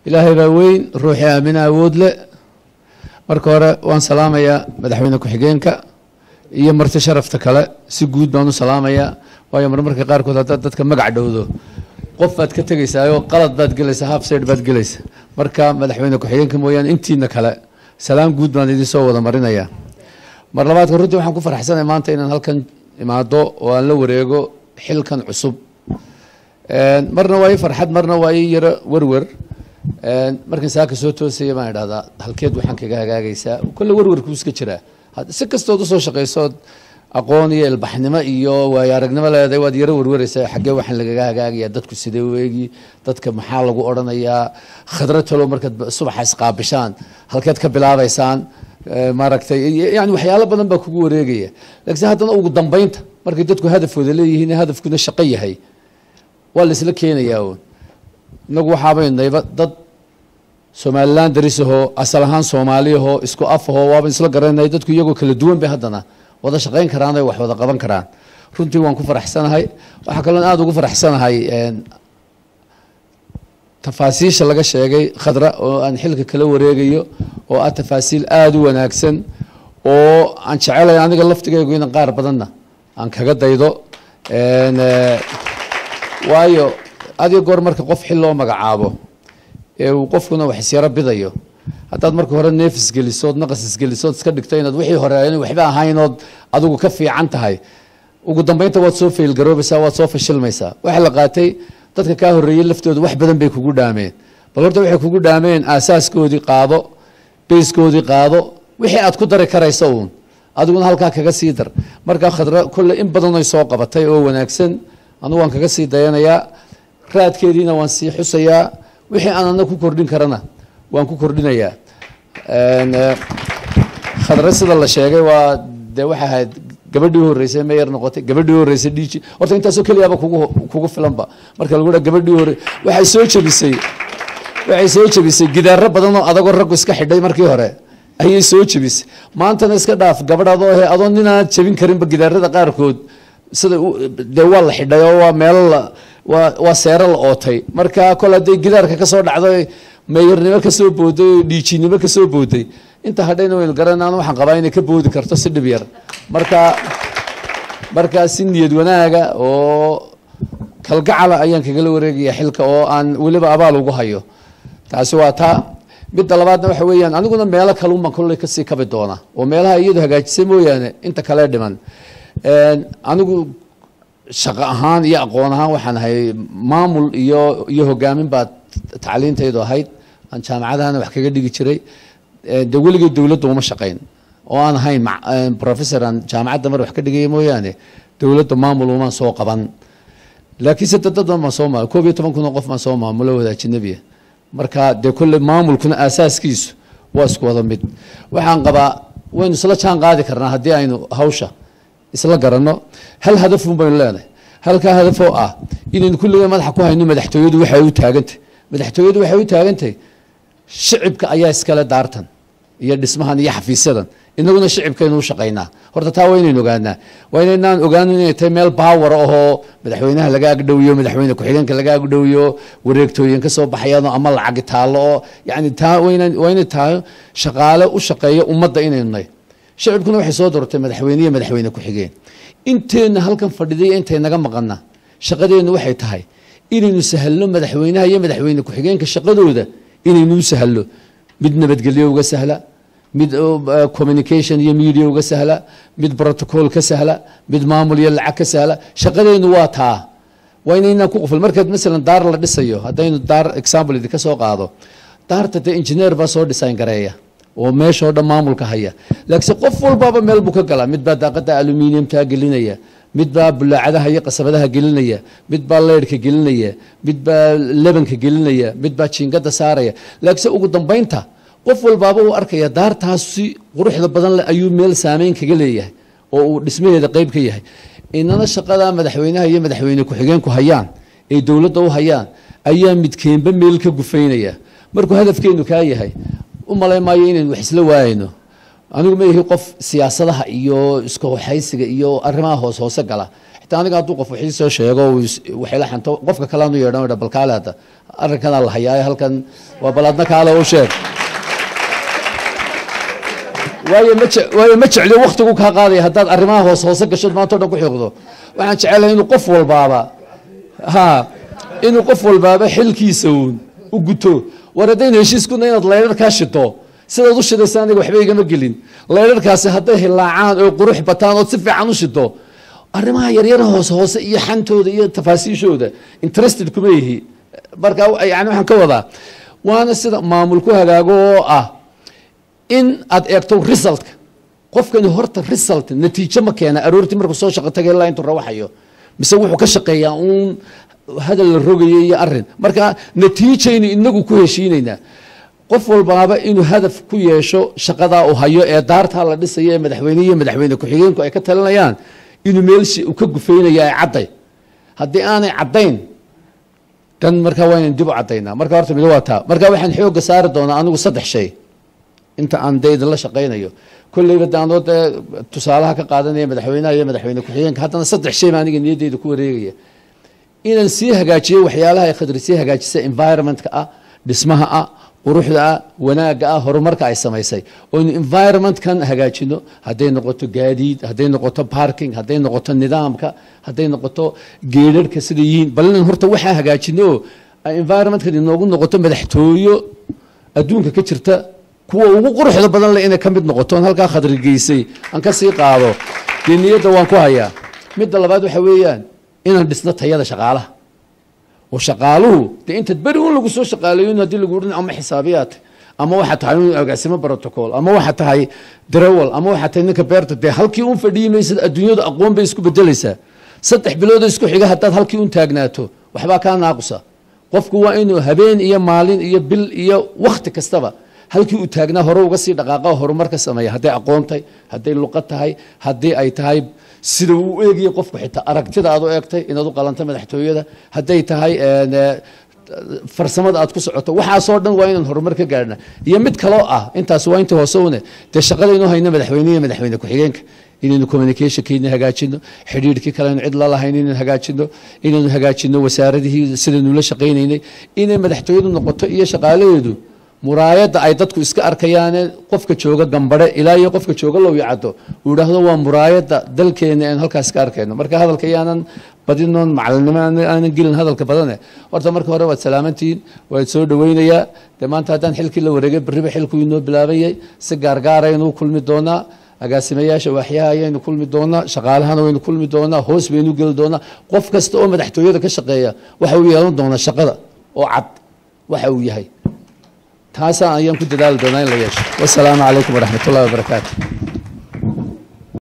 ilaahay baa weyn ruuxii aamina awood le marka hore waan salaamayaa madaxweyne ku-xigeenka iyo marti sharafta kale si guud baan u salaamayaa waayo marmarka qaarkood haddaad dadka magac dhowdo qof baad ka tegaysaayoo qalad baad gelaysaa half side baad gelaysa marka madaxweyne ku-xigeenka mooyaane intiina kale salaam guud baan idin soo wada marinayaa mar labaadka runtii waxaan ku faraxsanahay maanta inaan halkan imaado oo aan la wareego xilkan cusub marna waa ii farxad marna waa ii yaro werwer markan saaka soo toosaya baan idhahdaa halkeed waxaan kaga hagaagaysaa kolle werwerkuu iska jiraa si kastood usoo shaqaysood aqoon iyo ilbaxnimo iyo waayo aragnimo leedahay waad yaro werweraysaa xaggee waxaan lagaga hagaagaya dadku sidee weegi dadka maxaa lagu odhanayaa khadra talow markaad subaxa isqaabishaan halkeed ka bilaabaysaan maaragtay yani waxyaalo badan baa kugu wareegaya laakiin haddana ugu dambeynta markay dadku hadafooda leeyihiin hadafkuna shaqo yahay waa la isla keenayaa uun inagu waxaabaynu nayba dad somalilan darisahoo asal ahaan soomaaliyahoo isku afahoo waaban isla garanay dadku iyagoo kala duwan bay haddana wada shaqayn karaan ay wax wada qaban karaan runtii waan ku faraxsanahay waxaa kaloon aada ugu faraxsanahay tafaasiisha laga sheegay khadra oo aan xilka kala wareegayo oo ah tafaasiil aada u wanaagsan oo aan jecelay aniga laftigaygu inan qaar badanna aan kaga daydo waayo adiga goor marka qof xil loo magacaabo ee uu qofkuna wax isyaro bidayo haddaad marka hore neefis gelisood naqas isgelisood iska dhigto inaad wixii hore in waxba ahaynood adigu ka fiican tahay ugu dambeynta waad soo faylgaroobaysaa waad soo fashilmaysaa waxaa la qaatay dadka kaa horreeyey laftooda wax badan bay kugu dhaameen bal horta waxay kugu dhaameen aasaaskoodii qaado bayskoodii qaado wixii aad ku dari karaysa uun adiguna halkaa kaga sii dar markaa khadra kolle in badanoy soo qabatay oo wanaagsan anugu waan kaga sii dayanayaa raadkeediina waan sii xusayaa wixii aan ana ku kordhin karana waan ku kordhinayaa khadra sida la sheegay waa dee waxay ahayd gabadhii u horreysay meyer noqotay gabadhii u horreysay dhiiji horta intaasoo keliyaaba kugu kugu filanba marka lagu dhaha gabadhii hore waxay soo jebisay waxay soo jebisay gidaaro badan oo adagoo raggu iska xidhay markii hore ayay soo jebisay maantana iska dhaaf gabadh adoo he adoo ninaad jebin karinba gidaarada qaarkood sida dee waa la xidhay oo waa meelo la waa waa seero la ootay marka kol hadday gidaarka kasoo dhacdo meeyarnimo kasoo booday oo dhiijinimo kasoo booday inta hadhayna waynu garanaan waxaan qabaa inay ka boodi karto si dhib yar marka markaa si niyad wanaaga oo kalgacala ayaan kagala wareegaya xilka oo aan weliba abaal ugu hayo taasi waa taa midda labaadna waxa weeyaan aniguna meelo kalunbaan kolley kasii kabi doona oo meelaha iyadu hagaajisay mooyaane inta kale dhiman anigu shaqo ahaan iyo aqoon ahaan waxaan ahay maamul iyo iyo hogaamin baa tacliintaydu ahayd aan jaamacadahana wax kaga dhigi jiray de weligay dowladda uma shaqayn oo aan ahayn professor aan jaamacadda mar wax ka dhigaya mooyaane dowladda maamul umaan soo qaban laakiinse dadadan baan soo maamul koob iyo toban kun oo qof baan soo maamulo wadaajinabiya marka dee kolle maamulkuna aasaaskiisu waa isku wada mid waxaan qabaa waynu isla jaan qaadi karnaa haddii aynu hawsha isla garanno hal hadafun baynu leenahay halkaa hadafoo ah inaynu kulliga madaxa ku hayno madaxtooyadu waxay u taagantay madaxtooyadu waxay u taagantahay shicibka ayaa iskale daartan iyo dhismahan iyo xafiisyadan inaguna shicibkaynu u shaqaynaa horta taa waa inaynu ogaanaa waa inaynaan ogaanin inay tahay meel baawar ahoo madaxweynaha laga agdhowiyo madaxweyne ku-xigeenka laga agdhowiyo wareegtooyin ka soo baxayaan ama lacagi taallo oo yani taa waa inay tahay shaqaale u shaqeeya ummadda inaynu nahy shicibkuna waxay soo doortay madaxweyne iyo madaxweyne ku-xigeen inteenna halkan fadhiday intay naga maqana shaqadeennu waxay tahay inaynu sahalno madaxweynaha iyo madaxweyne ku-xigeenka shaqadooda inaynu u sahalno mid nabadgelyo uga sahla mid communication iyo media uga sahla mid protocol ka sahla mid maamul iyo lacag ka sahla shaqadeennu waa taa waa inaynaan ku qufil markaad masalan daar la dhisayo haddaynu daar example idinka soo qaado daarta dee engineer baa soo design gareeya oo meeshoo dhan maamulka haya laakiinse qof walbaaba meel buu ka galaa mid baa daaqada aluminiumtaa gelinaya mid baa bulaacadaha iyo qasabadaha gelinaya mid baa leyrhka gelinaya mid baa lebanka gelinaya mid baa jiingada saaraya laakiinse ugu dambeynta qof walbaaba uu arkaya daartaas si quruxda badan leh ayuu meel saameyn kaga leeyahay oo uu dhismaheeda qeyb ka yahay inana shaqada madaxweynaha iyo madaxweyne ku-xigeenku hayaan ee dowladda u hayaan ayaa midkeenba meel ka gufaynaya markuu hadafkeenu kaa yahay u malay maayo inaynu wax isla waayayno anigu ma ihi qof siyaasadaha iyo iska waxaysiga iyo arrimaha hoos hoose gala xitaa hataa aniga hadduu qof wixii soo sheego uu is- waxayla xanto qofka kale aanu yeedhan dha bal kaale hadda arrinkanaa la hayaaye halkan waa bal adna kaale u sheeg waayo ma je- waayo ma jecli waktigu kaa qaadaya haddaad arrimaha hoos hoose gashood maanta o dhan ku xiiqdo waxaan jecelahay inuu qof walbaaba ha inuu qof walbaaba xilkiisa uun u guto war haddaynu heshiiskuna inaad laydharkaa shito sidaad u shidaysa aniga waxba igama gelin laydharkaasi hadday hilaacaan oo qurux bataan ood si fiican u shito arrimaha yaryara hoose hoose iyo xantooda iyo tafaasiishooda interested kuma yihi marka yani waxaan ka wadaa waana sida maamul ku hagaago oo ah in aad eegto resultka qofkani horta result natiijo ma keena aroortii markuu soo shaqo tagay ilaa intuu rawaxayo mise wuxuu ka shaqeeyaa uun hadal la rogayo iyo arin marka natiijaynu inagu ku heshiinaynaa qof walbaaba inuu hadaf ku yeesho shaqadaa uu hayo ee daartaa la dhisayo ee madaxweyne iyo madaxweyne ku-xigeenku ay ka talinayaan inuu meelshi uu ka gufeynaya ay cadday haddii aanay caddayn dan markaa waa inaan dib u caddaynaa marka horta mid waa taa marka waxaan xoogga saari doonaa anigu saddex shay inta aan dee idinla shaqaynayo kolleyba daanoo dee tusaalaha ka qaadanaya madaxweynaha iyo madaxweyne ku-xigeenka haddana saddex shay baa aniga niyaddeyda ku wareegaya inaan sii hagaajiyo waxyaalaha ay khadri sii hagaajisa environmentka ah dhismaha ah quruxda ah wanaagga ah horumarka ay samaysay oynu environmentkan hagaajino hadday noqoto gaadiid hadday noqoto parking hadday noqoto nidaamka hadday noqoto geedharhka sida yihiin bal inaan horta waxaa hagaajino oo ay environmentkan inoogu noqoto madaxtooyo adduunka ka jirta kuwa ugu quruxda badan leh inay ka mid noqoto on halkaa khadri geysay aan ka sii qaado dee niyadda waan ku hayaa midda labaad waxa weeyaan inaan dhisno tayada shaqaalaha oo shaqaaluhu dee intaad beri un lagu soo shaqaaleeyo in haddii lagu odhan ama xisaabiyaad ama waxaa tahay un agaasimo protocol ama waxaa tahay darawal ama waxaa tahay ninka beerta dee halkii un fadhiyi maysid adduunyadu aqoon bay isku bedelaysaa saddex biloodoo isku xiga haddaad halkii un taagnaato waxbaa kaa naaqusa qofku waa inuu habeen iyo maalin iyo bil iyo wakhti kastaba halkii uu taagnaa hore uga sii dhaqaaqa oo horumar ka sameeya hadday aqoon tahay hadday luqad tahay haddii ay tahay sida uu u eegaya qofku xitaa aragtida aad u eegtay inaad u qalanta madaxtooyada hadday tahay farsamada aad ku socoto waxaasoo dhan waa inaan horumar ka gaarhna iyo mid kaloo ah intaas waa inta hoose une dee shaqadaynu hayno madaxweyne iyo madaxweyne ku-xigeenka inaynu communicationkeena hagaajino xidhiidhkii kalenu cid la lahayn inaynu hagaajino inaynu hagaajino wasaaradihii sidaynu la shaqaynaynay inay madaxtooyadu noqoto iyo shaqaalaheedu muraayadda ay dadku iska arkayaane qofka jooga gambare ilaa iyo qofka jooga low yacado uu idhaahdo waa muraayadda dalkeena aan halkaas ka arkayno marka hadalka yaanan badinoon macalinimo aanan gelin hadalka badane horta marka hore waad salaamantihiin waad soo dhaweynayaa dee maanta haddaan xilkii la wareegay berriba xilkuu inoo bilaabayay si gaargaaraynu kulmi doonaa agaasimayaasha waaxyaha ayaynu kulmi doonaa shaqaalahana waynu kulmi doonaa hoos baynu geli doonaa qof kasta oo madaxtooyada ka shaqeeya waxa uu yeelan doonaa shaqada oo cad waxa uu yahay taasaan ayaan ku dadaali doonaa in la yeesho wasalaamu calaykum waraxmat ullahi wabarakaatu